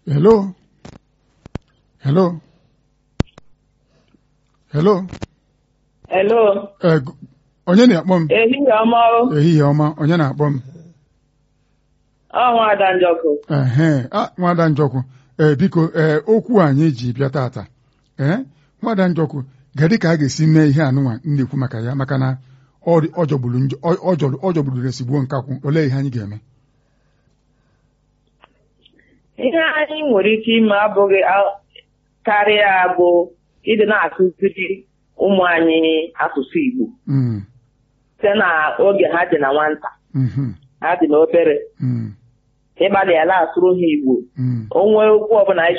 Hello? Hello? Hello? Hello. Eh, gu- onye na-akpọ m? Ehihie ọma o. Ehihie ọma, onye na-akpọ m? Ọ Nwada Njọkụ. Ehe, ah, nwada Njọkụ, ee biko, ee okwu anyị ji bịa tata. Ee, nwada Njọkụ, gadị ka a ga-esi mee ihe anụnwa m na-ekwu maka ya maka na ọ dị- ọ jọgburu njọ ọ ọ jọrọ- ọ jọgburu resigbuo nkakwụ olee ihe anyị ga-eme Ihe anyị nwere ike ime abụghị a- karịa bụ ịdị na-akụziri ụmụ anyị asụsụ Igbo Mm, site na oge ha dị na nwata mhm, ha dị na obere mm, ịgbalị ya na-asụrụ ha Igbo mm. o nwee okwu ọbụla anyị